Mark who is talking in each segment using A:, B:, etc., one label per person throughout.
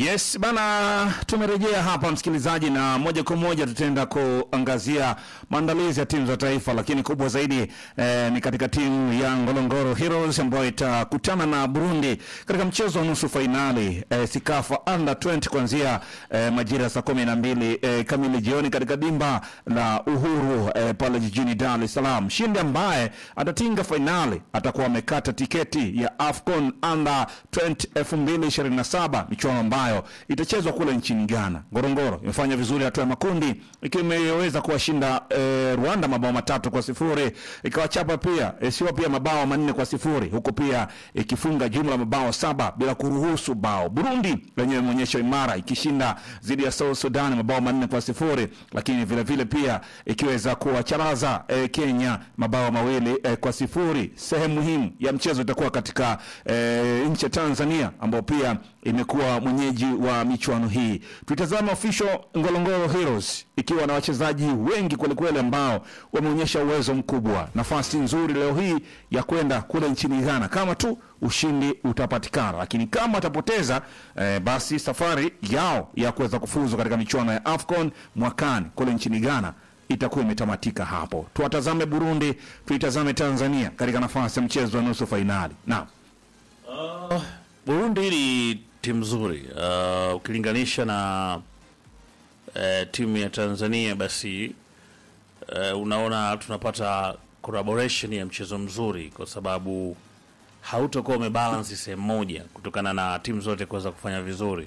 A: Yes bana, tumerejea hapa msikilizaji, na moja kwa moja tutaenda kuangazia maandalizi ya timu za taifa, lakini kubwa zaidi eh, ni katika timu ya Ngorongoro Heroes ambayo itakutana na Burundi katika mchezo wa nusu fainali eh, Sikafa Under 20 kuanzia eh, majira ya saa kumi na mbili eh, kamili jioni katika dimba la Uhuru eh, pale jijini Dar es Salaam. Mshindi ambaye atatinga fainali atakuwa amekata tiketi ya AFCON Under 20 2027 michuano ambayo itachezwa kule nchini Ghana. Ngorongoro imefanya vizuri hatua ya makundi ikiwa imeweza kuwashinda eh, Rwanda mabao matatu kwa sifuri ikawachapa pia Ethiopia mabao manne kwa sifuri huku pia ikifunga jumla mabao saba bila kuruhusu bao. Burundi lenyewe imeonyesha imara ikishinda dhidi ya South Sudan mabao manne kwa sifuri lakini vile vile pia ikiweza kuwacharaza eh, Kenya mabao mawili eh, kwa sifuri. Sehemu muhimu ya mchezo itakuwa katika eh, nchi ya Tanzania ambao pia imekuwa mwenyeji wa michuano hii. Tuitazama official Ngorongoro Heroes ikiwa na wachezaji wengi kwelikweli ambao wameonyesha uwezo mkubwa, nafasi nzuri leo hii ya kwenda kule nchini Ghana kama tu ushindi utapatikana, lakini kama atapoteza eh, basi safari yao ya kuweza kufuzu katika michuano ya AFCON mwakani kule nchini Ghana itakuwa imetamatika hapo. Tuwatazame Burundi, tuitazame Tanzania katika nafasi ya mchezo wa nusu fainali. Naam.
B: Uh, Burundi ni timu nzuri uh, ukilinganisha na uh, timu ya Tanzania basi uh, unaona tunapata collaboration ya mchezo mzuri, kwa sababu hautakuwa umebalance sehemu moja kutokana na timu zote kuweza kufanya vizuri.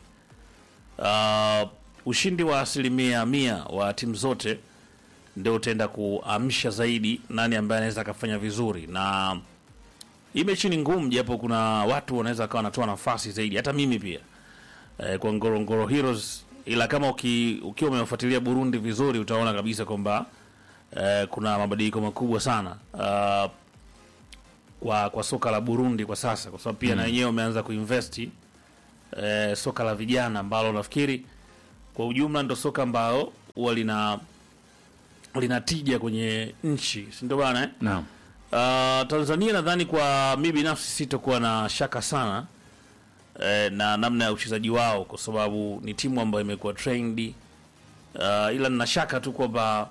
B: Uh, ushindi wa asilimia mia wa timu zote ndio utaenda kuamsha zaidi nani ambaye anaweza akafanya vizuri na hii mechi ni ngumu, japo kuna watu wanaweza kawa wanatoa nafasi zaidi, hata mimi pia e, kwa Ngorongoro Heroes, ila kama uki, ukiwa umewafuatilia Burundi vizuri utaona kabisa kwamba e, kuna mabadiliko makubwa sana uh, kwa kwa soka la Burundi kwa sasa, kwa sababu pia na wenyewe wameanza kuinvesti e, soka la vijana ambalo nafikiri kwa ujumla ndo soka ambao huwa lina lina tija kwenye nchi, si ndio bana eh?
A: Naam.
B: Uh, Tanzania nadhani kwa mi binafsi sitokuwa na shaka sana eh, na namna ya uchezaji wao kwa sababu ni timu ambayo imekuwa trained uh, ila nina shaka tu kwamba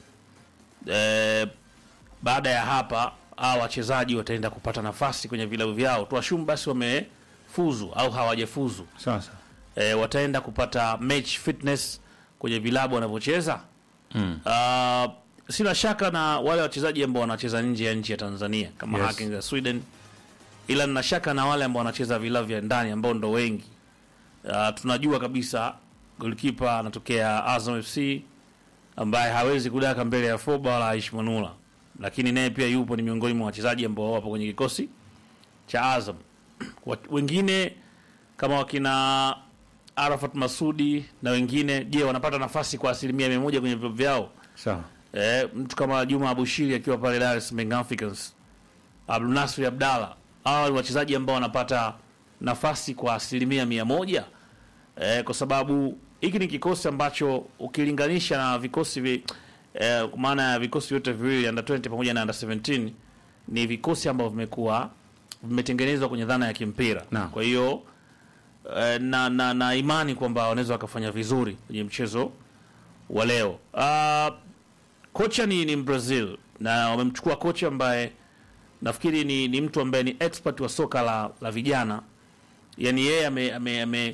B: eh, baada ya hapa hawa wachezaji wataenda kupata nafasi kwenye vilabu vyao. Tuwashumu basi wamefuzu au hawajafuzu,
A: Sasa.
B: eh, wataenda kupata match fitness kwenye vilabu wanavyocheza
A: Mm.
B: Uh, sina shaka na wale wachezaji ambao wanacheza nje ya nchi ya Tanzania kama
A: Yes.
B: Hawkins ya Sweden, ila nina shaka na wale ambao wanacheza vilabu vya ndani ambao ndo wengi. Uh, tunajua kabisa goalkeeper anatokea Azam FC ambaye hawezi kudaka mbele ya Foba wala Aish Manula, lakini naye pia yupo, ni miongoni mwa wachezaji ambao wapo kwenye kikosi cha Azam. Wat- Wengine kama wakina Arafat Masudi na wengine, je, wanapata nafasi kwa asilimia mia moja kwenye vilabu vyao?
A: Sawa.
B: Eh, mtu kama Juma Abushiri akiwa pale Dar es Salaam Young Africans, Abdul Nasri Abdalla, hawa ni wachezaji ambao wanapata nafasi kwa asilimia mia moja eh, kwa sababu hiki ni kikosi ambacho ukilinganisha na vikosi vi, eh, kwa maana ya vikosi vyote viwili under 20 pamoja na under 17 ni vikosi ambavyo vimekuwa vimetengenezwa kwenye dhana ya kimpira.
A: Naam.
B: Kwa hiyo eh, na, na, na imani kwamba wanaweza wakafanya vizuri kwenye mchezo wa leo. Uh, kocha ni, ni Brazil na wamemchukua kocha ambaye nafikiri ni, ni mtu ambaye ni expert wa soka la, la vijana, yani yeye ame, ame, ame,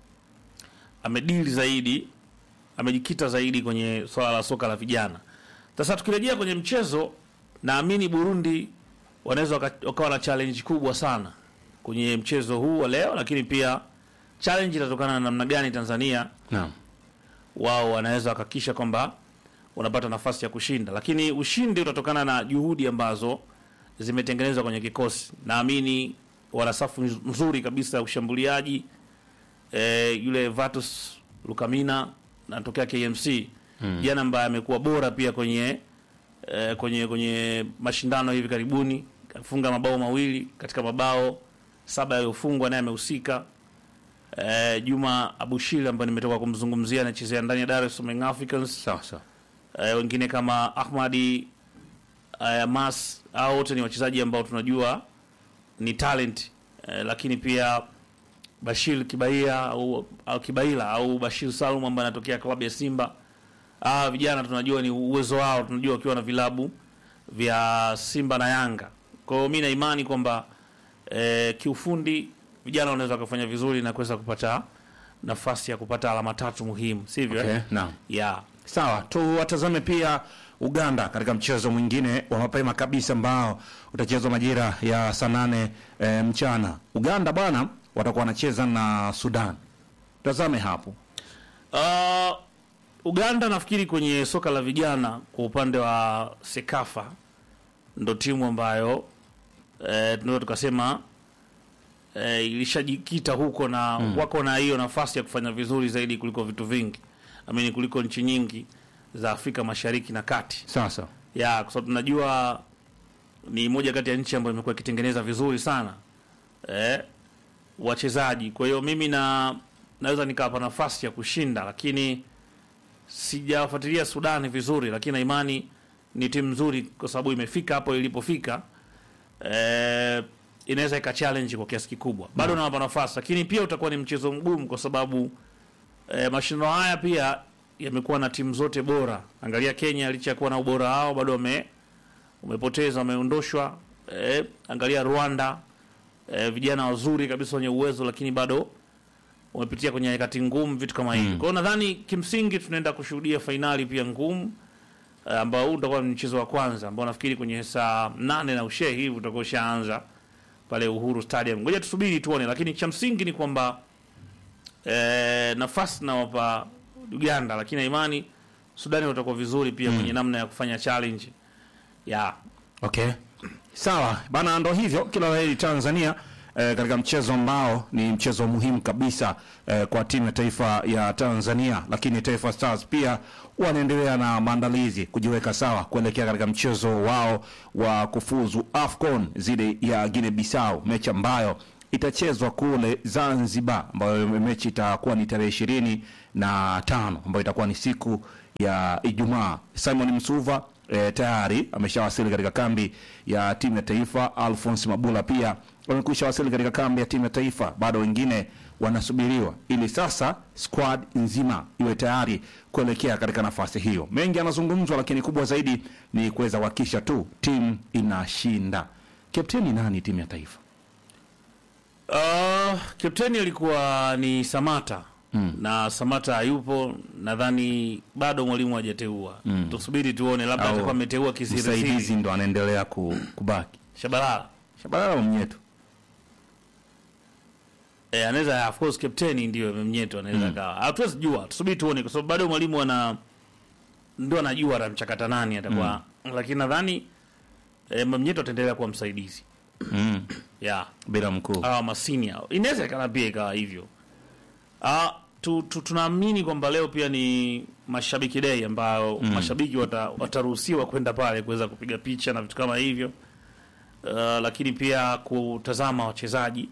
B: amedili zaidi amejikita zaidi kwenye swala la soka la vijana. Sasa tukirejea kwenye mchezo, naamini Burundi wanaweza waka- wakawa na challenge kubwa sana kwenye mchezo huu wa leo, lakini pia challenge itatokana na namna gani Tanzania
A: Naam.
B: wao wanaweza wakakisha kwamba unapata nafasi ya kushinda, lakini ushindi utatokana na juhudi ambazo zimetengenezwa kwenye kikosi. Naamini wana safu nz- nzuri kabisa ya ushambuliaji e, yule Vatus Lukamina anatokea KMC jana, ambaye amekuwa bora pia kwenye e, kwenye kwenye mashindano hivi karibuni, kafunga mabao mawili katika mabao saba yaliyofungwa, naye amehusika. Eh, Juma Abushiri ambaye nimetoka kumzungumzia anachezea ndani ya Dar es Salaam Young Africans.
A: Sawa sawa.
B: Eh, wengine kama Ahmadi eh, Mas, hao wote ni wachezaji ambao tunajua ni talent eh, lakini pia Bashir Kibaia au, au Kibaila au Bashir Salum ambaye anatokea klabu ya Simba. Ah, vijana tunajua ni uwezo wao, tunajua wakiwa na vilabu vya Simba na Yanga. Kwa hiyo mimi na imani kwamba eh, kiufundi vijana wanaweza kufanya vizuri na kuweza kupata nafasi ya kupata alama tatu muhimu, sivyo?
A: Okay,
B: eh?
A: naam.
B: Yeah.
A: Sawa, tuwatazame pia Uganda katika mchezo mwingine wa mapema kabisa ambao utachezwa majira ya saa nane e, mchana. Uganda bwana watakuwa wanacheza na Sudan. Tazame hapo.
B: Uh, Uganda nafikiri kwenye soka la vijana kwa upande wa Sekafa ndo timu ambayo eh, tunaweza tukasema eh, ilishajikita huko na wako na hiyo nafasi ya kufanya vizuri zaidi kuliko vitu vingi amini kuliko nchi nyingi za Afrika Mashariki na Kati
A: Sasa
B: ya kwa sababu tunajua ni moja kati ya nchi ambayo imekuwa ikitengeneza vizuri sana eh, wachezaji. Kwa hiyo mimi na naweza nikawapa nafasi ya kushinda, lakini sijawafuatilia Sudani vizuri, lakini na imani ni timu nzuri kwa sababu imefika hapo ilipofika. Eh, inaweza ika challenge kwa kiasi kikubwa, bado nawapa nafasi, lakini pia utakuwa ni mchezo mgumu kwa sababu eh, mashindano haya pia yamekuwa na timu zote bora. Angalia Kenya, licha ya kuwa na ubora wao bado wame umepoteza wameondoshwa. Eh, angalia Rwanda, eh, vijana wazuri kabisa wenye uwezo, lakini bado wamepitia kwenye nyakati ngumu, vitu kama hivi. Kwa hiyo nadhani kimsingi tunaenda kushuhudia fainali pia ngumu eh, ambao huu utakuwa ni mchezo wa kwanza ambao nafikiri kwenye saa nane na ushe hivi utakuwa ushaanza pale Uhuru Stadium. Ngoja tusubiri tuone, lakini cha msingi ni kwamba eh, nafasi nawapa Uganda, lakini na imani Sudani watakuwa vizuri pia kwenye namna ya kufanya challenge ya
A: Okay. Sawa bana, ndo hivyo. Kila la heri Tanzania eh, katika mchezo ambao ni mchezo muhimu kabisa eh, kwa timu ya taifa ya Tanzania, lakini Taifa Stars pia wanaendelea na maandalizi kujiweka sawa kuelekea katika mchezo wao wa kufuzu AFCON dhidi ya Guinea Bissau, mechi ambayo itachezwa kule Zanzibar, ambayo mechi itakuwa ni tarehe ishirini na tano ambayo itakuwa ni siku ya Ijumaa. Simon Msuva e, tayari ameshawasili katika kambi ya timu ya taifa. Alphonse Mabula pia wamekwisha wasili katika kambi ya timu ya taifa, bado wengine wanasubiriwa ili sasa squad nzima iwe tayari kuelekea katika nafasi hiyo. Mengi yanazungumzwa, lakini kubwa zaidi ni kuweza kuhakikisha tu timu inashinda. Kapteni nani timu ya taifa?
B: Uh, kapteni alikuwa ni Samata na Samata hayupo, nadhani bado mwalimu hajateua. Tusubiri tuone, labda
A: Au
B: atakuwa ameteua kisirisiri.
A: Msaidizi ndo anaendelea ku, kubaki
B: Shabalala
A: Shabalala wa Mnyeto.
B: eh, anaweza of course kapteni ndio mnyeto anaweza kawa, hatuwezi jua, tusubiri tuone, kwa sababu bado mwalimu ana ndio anajua atamchakata nani atakuwa, lakini nadhani eh, mnyeto ataendelea kuwa msaidizi
A: mm.
B: yeah.
A: bila mkuu
B: hawa masinia inawezekana pia ikawa hivyo. Ah, tu, tu, tunaamini kwamba leo pia ni mashabiki day ambayo mashabiki wata, wataruhusiwa kwenda pale kuweza kupiga picha na vitu kama hivyo uh, lakini pia kutazama wachezaji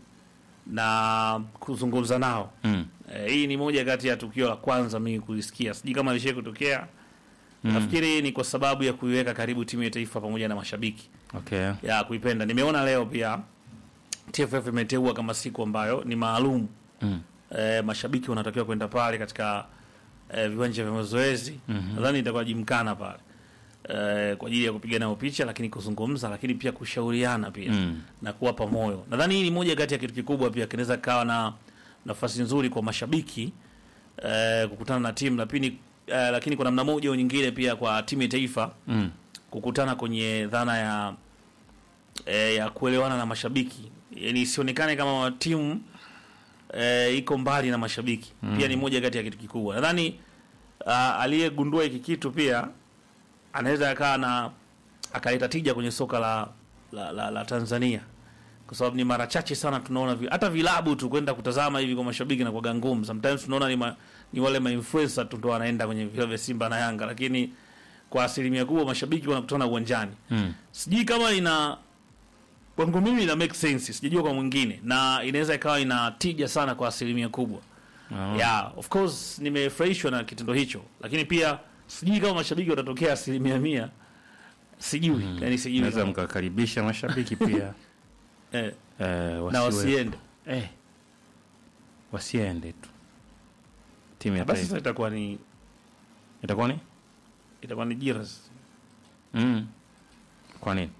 B: na kuzungumza nao
A: mm.
B: Eh, hii ni moja kati ya tukio la kwanza mimi kulisikia, sijui kama lishie kutokea. Nafikiri ni kwa sababu ya kuiweka karibu timu ya taifa pamoja na mashabiki
A: okay.
B: ya kuipenda. Nimeona leo pia TFF imeteua kama siku ambayo ni maalum
A: mm.
B: e, mashabiki wanatakiwa kwenda pale katika e, viwanja vya mazoezi nadhani itakuwa jimkana pale e, kwa ajili ya kupiga nao picha, lakini kuzungumza, lakini pia kushauriana pia
A: Mm.
B: na kuwapa moyo. Nadhani hii ni moja kati ya kitu kikubwa pia kinaweza kawa na nafasi nzuri kwa mashabiki e, kukutana na timu lakini e, lakini kwa namna moja au nyingine pia kwa timu ya taifa
A: Mm.
B: kukutana kwenye dhana ya e, ya kuelewana na mashabiki, yani isionekane kama timu e, iko mbali na mashabiki pia ni moja kati ya kitu kikubwa. Nadhani ah, aliyegundua hiki kitu pia anaweza akawa na akaleta tija kwenye soka la, la, la, la Tanzania kwa sababu ni mara chache sana tunaona vi, hata vilabu tu kwenda kutazama hivi kwa mashabiki na kwa ngumu. Sometimes tunaona ni, ma, ni wale ma influencer tu ndo wanaenda kwenye vilabu vya Simba na Yanga, lakini kwa asilimia kubwa mashabiki wanakutana uwanjani.
A: Mm.
B: Sijui kama ina kwangu mimi ina make sense, sijajua kwa mwingine, na inaweza ikawa ina tija sana kwa asilimia kubwa.
A: Ah.
B: Yeah, of course nimefurahishwa na kitendo hicho, lakini pia sijui kama mashabiki watatokea asilimia mia, sijui yani sijui
A: Naweza
B: kama-
A: mkakaribisha mashabiki pia
B: eh,
A: eh,
B: na
A: wasiwe-
B: wasiende
A: eh. wasiende tu timu ya
B: basi
A: taifa
B: sasa itakuwa ni
A: itakuwa ni
B: itakuwa ni jiras
A: mm. kwa nini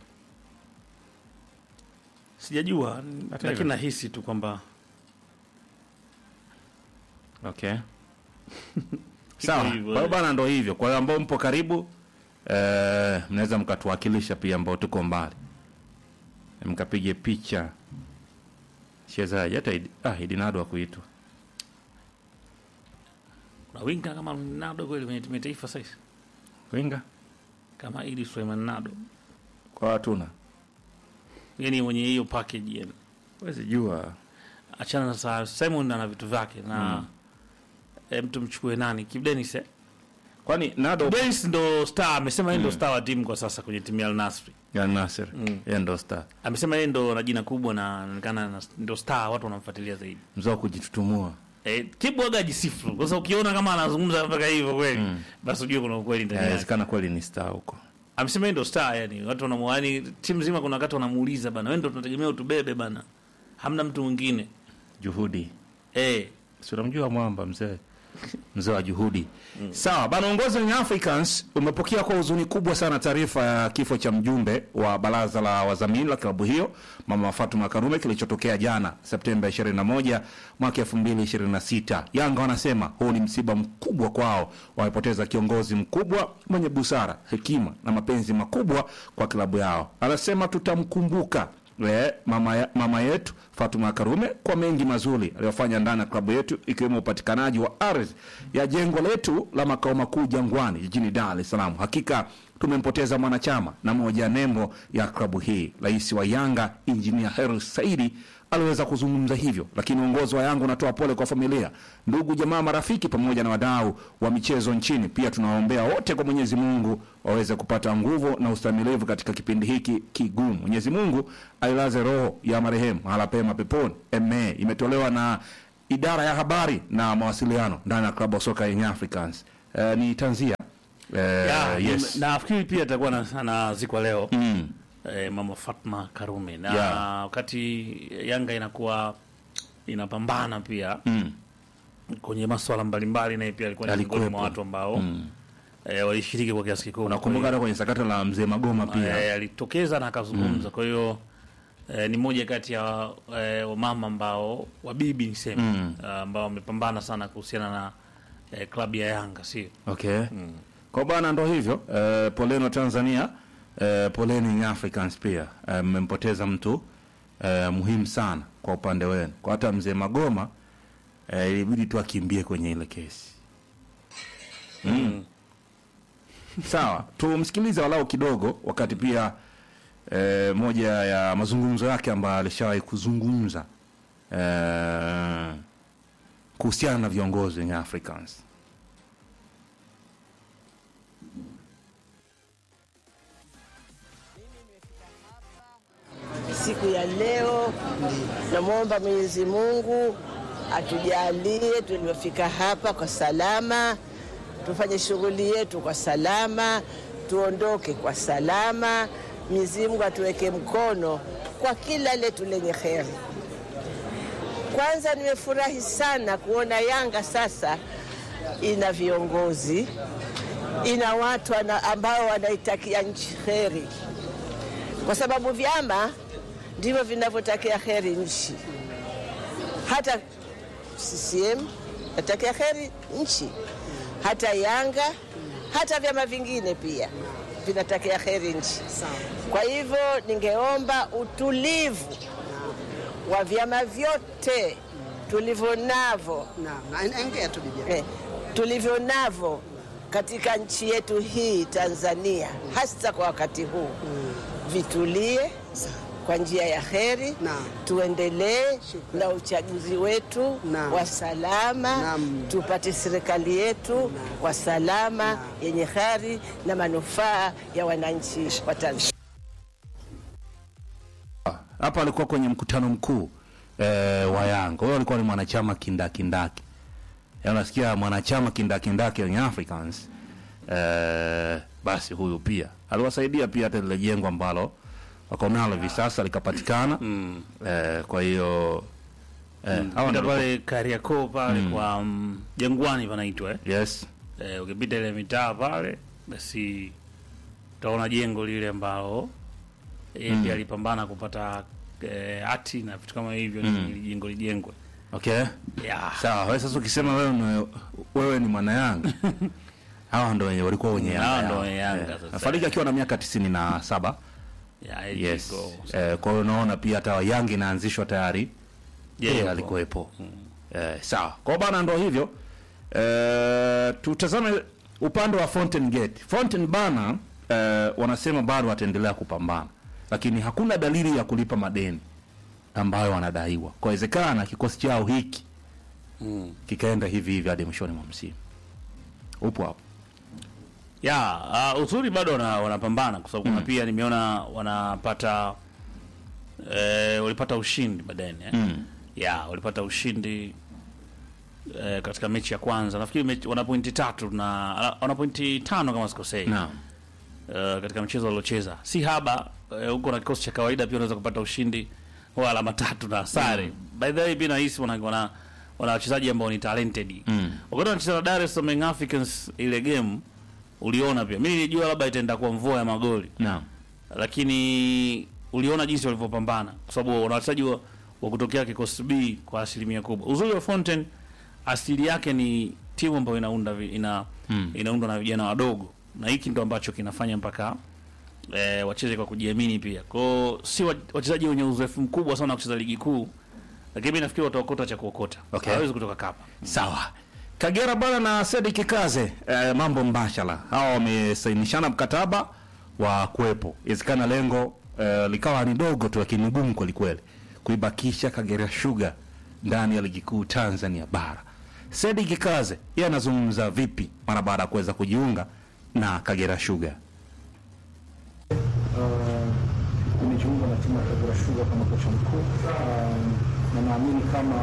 B: sijajua
A: Hata
B: lakini
A: hivyo.
B: nahisi tu kwamba
A: okay sawa kwa
B: hivyo,
A: hiyo
B: eh.
A: bana ndo hivyo kwa hiyo ambao mpo karibu eh, mnaweza mkatuwakilisha pia ambao tuko mbali mkapige picha chezaji hata Idi- ah, idinado akuitwa
B: kuna winga kama Nado kweli kwenye timu ya taifa sasa
A: winga
B: kama Idi Suleiman Nado
A: kwa hatuna
B: yani mwenye hiyo package yani
A: wezi jua
B: achana na sa Simon ana vitu vyake na mm. e, mtu mchukue nani Kibu Denis eh?
A: kwani nado
B: Kibu Denis ndo star amesema yeye ndo star wa timu kwa sasa kwenye timu ya Al Nassr
A: ya Nasir
B: Mm.
A: yeye ndo star
B: amesema yeye ndo na jina kubwa na anaonekana na- ndo star watu wanamfuatilia zaidi
A: mzee wa kujitutumua
B: eh, Kibu aga jisifu kwa sababu ukiona kama anazungumza mpaka hivyo kweli
A: Mm.
B: basi ujue kuna ukweli ndani yake
A: inawezekana kweli ni star huko
B: amesema yeye ndo star yani watu wanamwani timu nzima kuna wakati wanamuuliza bana wewe ndo tunategemea utubebe bana hamna mtu mwingine
A: juhudi
B: eh
A: si unamjua mwamba mzee mzee wa juhudi sawa bana uongozi wa Young Africans umepokea kwa huzuni kubwa sana taarifa ya kifo cha mjumbe wa baraza la wadhamini la klabu hiyo mama Fatuma Karume kilichotokea jana Septemba 21 mwaka 2026 Yanga wanasema huu ni msiba mkubwa kwao wamepoteza kiongozi mkubwa mwenye busara hekima na mapenzi makubwa kwa klabu yao anasema tutamkumbuka We, mama, ya- mama yetu Fatuma Karume kwa mengi mazuri aliyofanya ndani ya klabu yetu ikiwemo upatikanaji wa ardhi ya jengo letu la makao makuu Jangwani jijini Dar es Salaam. Hakika tumempoteza mwanachama na moja ya nembo ya klabu hii. Rais wa Yanga Injinia Hersi Saidi aliweza kuzungumza hivyo, lakini uongozi wa Yanga unatoa pole kwa familia, ndugu, jamaa, marafiki pamoja na wadau wa michezo nchini. Pia tunawaombea wote kwa Mwenyezi Mungu waweze kupata nguvu na ustamilivu katika kipindi hiki kigumu. Mwenyezi Mungu ailaze roho ya marehemu mahala pema peponi. MA imetolewa na idara ya habari na mawasiliano ndani ya klabu ya soka Young Africans. Eh, ni tanzia eh,
B: ya,
A: yes.
B: nafikiri pia atakuwa na- anazikwa leo
A: Mm.
B: eh, mama Fatma Karume na
A: Yeah.
B: wakati Yanga inakuwa inapambana pia
A: Mm.
B: kwenye maswala mbalimbali, naye pia alikuwa ni miongoni mwa
A: Alikuwepo.
B: watu ambao
A: Mm.
B: eh, walishiriki kwa kiasi kikubwa.
A: Nakumbuka
B: Kwa
A: hata kwenye sakata la mzee Magoma
B: hiyo,
A: pia
B: eh, alitokeza na akazungumza. Kwa hiyo eh, ni moja kati ya eh, wamama ambao wabibi niseme
A: Mm.
B: ah, ambao wamepambana sana kuhusiana na eh, klabu ya Yanga sio
A: Okay. Kwa bana ndo hivyo eh, poleni Tanzania eh, poleni Young Africans pia eh, mmempoteza mtu eh, muhimu sana kwa upande wenu. Kwa hata mzee Magoma eh, ilibidi tu akimbie kwenye ile kesi. Mm. Sawa, tumsikilize walau kidogo wakati pia eh, moja ya mazungumzo yake ambayo alishawahi kuzungumza eh, kuhusiana na viongozi wa Young Africans.
C: siku ya leo. Namwomba Mwenyezi Mungu atujalie tuliofika hapa kwa salama, tufanye shughuli yetu kwa salama, tuondoke kwa salama. Mwenyezi Mungu atuweke mkono kwa kila letu lenye kheri. Kwanza nimefurahi sana kuona Yanga sasa ina viongozi, ina watu wana- ambao wanaitakia nchi kheri kwa sababu vyama ndivyo vinavyotakia heri nchi. Hata CCM natakia heri nchi, hata Yanga, hata vyama vingine pia vinatakia heri nchi. Kwa hivyo, ningeomba utulivu wa vyama vyote tulivyo navyo
D: Naam, na ongea tu bibi.
C: eh, tulivyo navyo katika nchi yetu hii Tanzania, hasa kwa wakati huu vitulie kwa njia ya heri,
D: Naam.
C: tuendelee na uchaguzi wetu
D: Naam.
C: wa salama,
D: Naam.
C: tupate serikali yetu kwa salama yenye heri na manufaa ya wananchi wa Tanzania.
A: hapa alikuwa kwenye mkutano mkuu eh, wa Yanga. Huyo alikuwa ni mwanachama kindakindaki, Yaani unasikia mwanachama kindakindaki Young Africans eh, basi huyu pia aliwasaidia pia hata lile jengo ambalo wako nalo hivi sasa likapatikana mm. eh, kwa hiyo Eh,
B: Mm,
A: hawa
B: pita
A: ndio
B: pale Kariakoo pale kwa mm, Jangwani panaitwa eh.
A: yes
B: Eh, ukipita ile mitaa pale basi utaona jengo lile ambalo yeye
A: Mm.
B: ndiye alipambana kupata eh, hati na vitu kama hivyo
A: Mm.
B: ili jengo lijengwe.
A: okay
B: Yeah.
A: sawa wewe sasa ukisema wewe ni, wewe ni mwana Yanga hawa ndo wenye walikuwa wenye
B: Hawa
A: Yanga
B: ndo
A: yao.
B: wenye Yanga
A: Eh,
B: sasa.
A: afariki akiwa na miaka tisini na saba
B: Yeah, age
A: yes
B: iko-
A: eh, kwa hiyo unaona pia hata Yanga inaanzishwa tayari
B: Yeah,
A: yeye
B: yuko.
A: alikuwepo eh, sawa kwa hiyo bana ndo hivyo eh, tutazame upande wa Fountain Gate Fountain bana eh, wanasema bado wataendelea kupambana lakini hakuna dalili ya kulipa madeni ambayo wanadaiwa kwa wezekana kikosi chao hiki
B: Mm.
A: kikaenda hivi hivi hadi mwishoni mwa msimu upo hapo
B: ya uh, uzuri bado wana, wanapambana kwa sababu kuna pia nimeona wanapata eh, walipata ushindi baadaye eh?
A: Mm.
B: ya walipata ushindi eh, katika mechi ya kwanza nafikiri mechi, wana pointi tatu na wana pointi tano kama sikosei
A: naam
B: uh, katika mchezo waliocheza si haba eh, huko na kikosi cha kawaida pia unaweza kupata ushindi wa alama tatu na sare by the way pia nahisi wana wana wana wachezaji ambao ni talented
A: Mm.
B: wakati wanacheza na Dar es Salaam Young Africans ile game uliona pia mimi nilijua labda itaenda kuwa mvua ya magoli
A: naam
B: lakini uliona jinsi walivyopambana kwa sababu wana wachezaji wa, wa kutokea kikosi B kwa asilimia kubwa. Uzuri wa Fountain asili yake ni timu ambayo inaunda vi- ina
A: Mm.
B: inaundwa na vijana wadogo, na hiki ndo ambacho kinafanya mpaka eh, wacheze kwa kujiamini pia. Kwa hiyo si wa- wachezaji wenye uzoefu mkubwa sana wa kucheza ligi kuu, lakini mimi nafikiri wataokota cha kuokota.
A: Okay.
B: Hawezi kutoka kapa.
A: Sawa. Kagera bana na Sadik Kaze eh, mambo mbashala. Hawa wamesainishana mkataba wa kuwepo. Inawezekana lengo eh, likawa ni dogo tu lakini gumu kweli kweli. Kuibakisha Kagera Sugar ndani ya ligi kuu Tanzania bara. Sadik Kaze yeye anazungumza vipi mara baada ya kuweza kujiunga na Kagera Sugar?
D: Uh, nimejiunga na timu ya Kagera Sugar kama kocha mkuu uh, na naamini kama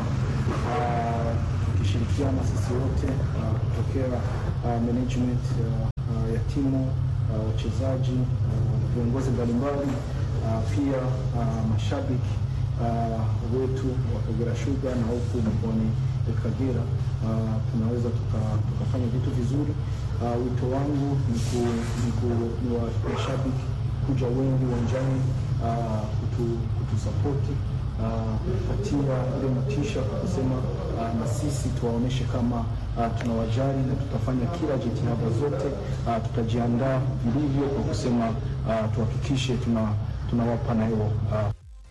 D: uh, tukishirikiana sisi wote uh, kutokea uh, management uh, uh, ya timu uh, wachezaji uh, viongozi mbalimbali uh, pia uh, mashabiki uh, wetu wa Kagera Sugar na huku mkoani Kagera uh, tunaweza tuka- tukafanya vitu vizuri. Uh, wito wangu ni ku- ni ku- ni wa mashabiki kuja wengi uwanjani uh, kutu, kutusapoti uh, kupatia ile motisha kwa kusema uh, na sisi tuwaonyeshe kama uh, tunawajali na tutafanya kila jitihada zote uh, tutajiandaa vilivyo kwa kusema uh, tuhakikishe tuna tunawapa na hiyo uh,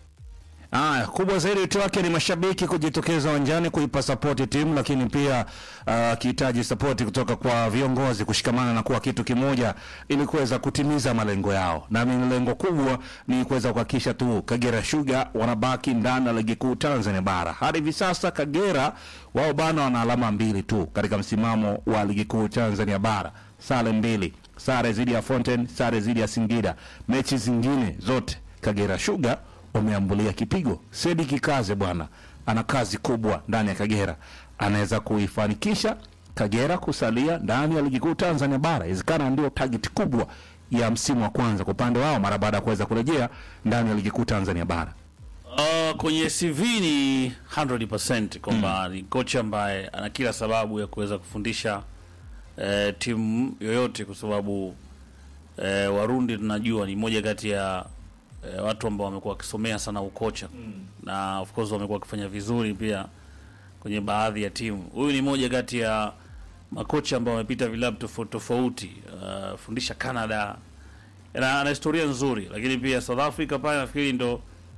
A: Aya, kubwa zaidi wito wake ni mashabiki kujitokeza uwanjani kuipa sapoti timu, lakini pia akihitaji sapoti kutoka kwa viongozi kushikamana na kuwa kitu kimoja ili kuweza kutimiza malengo yao. Nami lengo kubwa ni kuweza kuhakikisha tu Kagera Sugar wanabaki ndani ya ligi kuu Tanzania bara. Hadi hivi sasa Kagera wao bana wana alama mbili tu katika msimamo wa ligi kuu Tanzania bara, sare mbili, sare dhidi ya Fountain, sare dhidi ya Singida. Mechi zingine zote Kagera Sugar wameambulia kipigo. Sedi Kikaze bwana ana kazi kubwa ndani ya Kagera, anaweza kuifanikisha Kagera kusalia ndani ya ligi kuu Tanzania bara. Inawezekana ndio target kubwa ya msimu wa kwanza kwa upande wao, mara baada ya kuweza kurejea ndani ya ligi kuu Tanzania bara.
B: Uh, kwenye CV ni 100% kwamba ni kocha ambaye ana kila sababu ya kuweza kufundisha eh, timu yoyote kwa sababu eh, Warundi tunajua ni moja kati ya eh, watu ambao wamekuwa wakisomea sana ukocha na of course wamekuwa wakifanya vizuri pia kwenye baadhi ya timu. Huyu ni moja kati ya makocha ambao wamepita vilabu tofauti tofauti, uh, fundisha Canada, ana, ana historia nzuri, lakini pia South Africa pale nafikiri ndo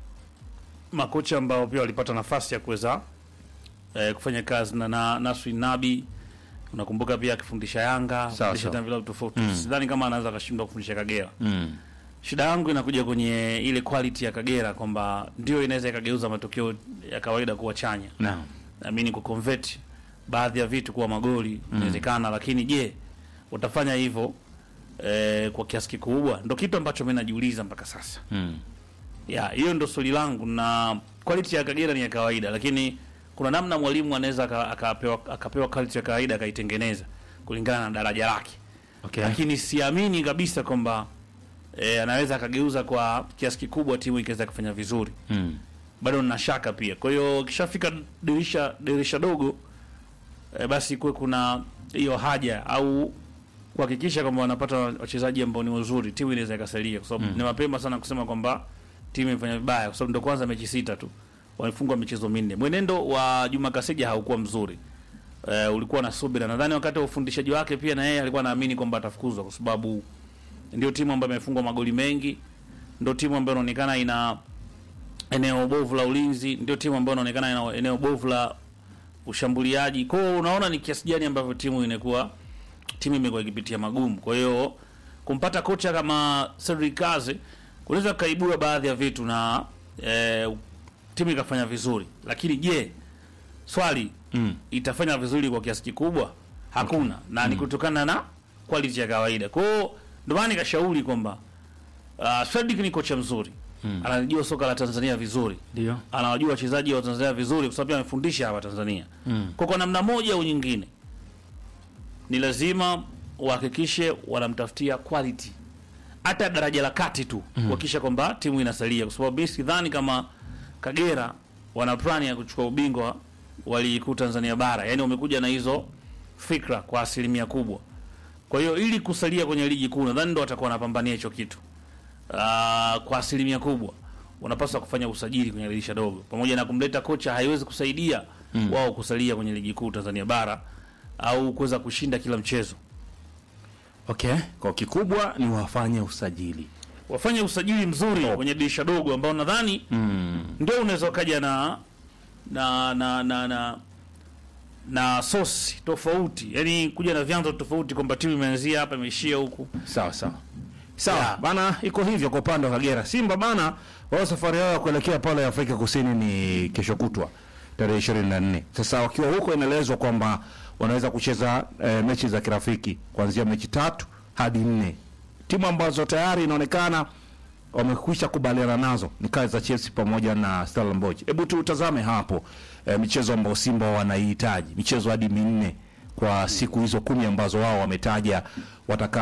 B: makocha ambao pia walipata nafasi ya kuweza eh, kufanya kazi na, na Nasri Nabi unakumbuka pia akifundisha Yanga kufundisha
A: sawa.
B: tena vilabu tofauti sidhani kama anaweza akashindwa kufundisha Kagera
A: Mm.
B: shida yangu inakuja kwenye ile quality ya Kagera kwamba ndio inaweza ikageuza matokeo ya kawaida kuwa chanya
A: Naam.
B: naamini kuconvert baadhi ya vitu kuwa magoli inawezekana lakini je utafanya hivyo eh, kwa kiasi kikubwa ndo kitu ambacho mimi najiuliza mpaka sasa
A: Mm.
B: ya hiyo ndo swali langu na quality ya Kagera ni ya kawaida lakini kuna namna mwalimu anaweza aka- akapewa akapewa quality ya kawaida akaitengeneza kulingana na daraja lake
A: Okay.
B: lakini siamini kabisa kwamba e, anaweza akageuza kwa kiasi kikubwa timu ikaweza kufanya vizuri
A: Mm.
B: bado nina shaka pia. Kwa hiyo kishafika dirisha dirisha dogo e, basi kuwe kuna hiyo haja au kuhakikisha kwamba wanapata wachezaji ambao ni wazuri, timu inaweza ikasalia, kwa sababu ni mapema sana kusema kwamba timu imefanya vibaya, kwa sababu ndio kwanza mechi sita tu wamefungwa michezo minne. Mwenendo wa Juma Kaseja haukuwa mzuri. E, ulikuwa na subira. Nadhani wakati wa ufundishaji wake pia na yeye alikuwa anaamini kwamba atafukuzwa kwa sababu ndio timu ambayo imefungwa magoli mengi, ndio timu ambayo inaonekana ina eneo bovu la ulinzi, ndio timu ambayo inaonekana ina eneo bovu la ushambuliaji. Kwa hiyo unaona ni kiasi gani ambavyo timu inakuwa timu imekuwa ikipitia magumu. Kwa hiyo kumpata kocha kama Cedric Kaze kunaweza kaibua baadhi ya vitu na eh, timu ikafanya vizuri, lakini je, swali
A: Mm.
B: itafanya vizuri kwa kiasi kikubwa? Hakuna na ni kutokana na quality ya kawaida. Kwa hiyo ndio maana nikashauri kwamba uh, Cedric ni kocha mzuri anajua soka la Tanzania vizuri
A: Ndio.
B: anawajua wachezaji wa Tanzania vizuri kwa sababu pia amefundisha hapa Tanzania. Kwa kwa namna moja au nyingine ni lazima wahakikishe wanamtafutia quality hata daraja la kati tu kuhakikisha kwamba timu inasalia, kwa sababu mimi sidhani kama Kagera wana plani ya kuchukua ubingwa wa ligi kuu Tanzania bara, yaani wamekuja na hizo fikra kwa asilimia kubwa. Kwa hiyo ili kusalia kwenye ligi kuu, nadhani ndo watakuwa wanapambania hicho kitu. Ah, kwa asilimia kubwa wanapaswa kufanya usajili kwenye dirisha dogo, pamoja na kumleta kocha, haiwezi kusaidia wao kusalia kwenye ligi kuu Tanzania bara au kuweza kushinda kila mchezo.
A: Okay. Kwa kikubwa ni wafanye usajili.
B: Wafanye usajili mzuri kwenye dirisha dogo ambao nadhani ndio unaweza ukaja na na na na na na sosi tofauti, yani kuja na vyanzo tofauti kwamba timu imeanzia hapa imeishia huku.
A: Sawa sawa. Sawa
B: Yeah.
A: bana, iko hivyo kwa upande wa Kagera. Simba bana, wao safari yao ya kuelekea pale Afrika Kusini ni kesho kutwa tarehe 24. Sasa wakiwa huko, inaelezwa kwamba wanaweza kucheza eh, mechi za kirafiki kuanzia mechi tatu hadi nne. Timu ambazo tayari inaonekana wamekwisha kubaliana nazo ni kazi za Chelsea pamoja na Stellenbosch. Hebu tutazame hapo eh, michezo ambayo Simba wanaihitaji, michezo hadi minne kwa siku hizo kumi ambazo wao wametaja wataka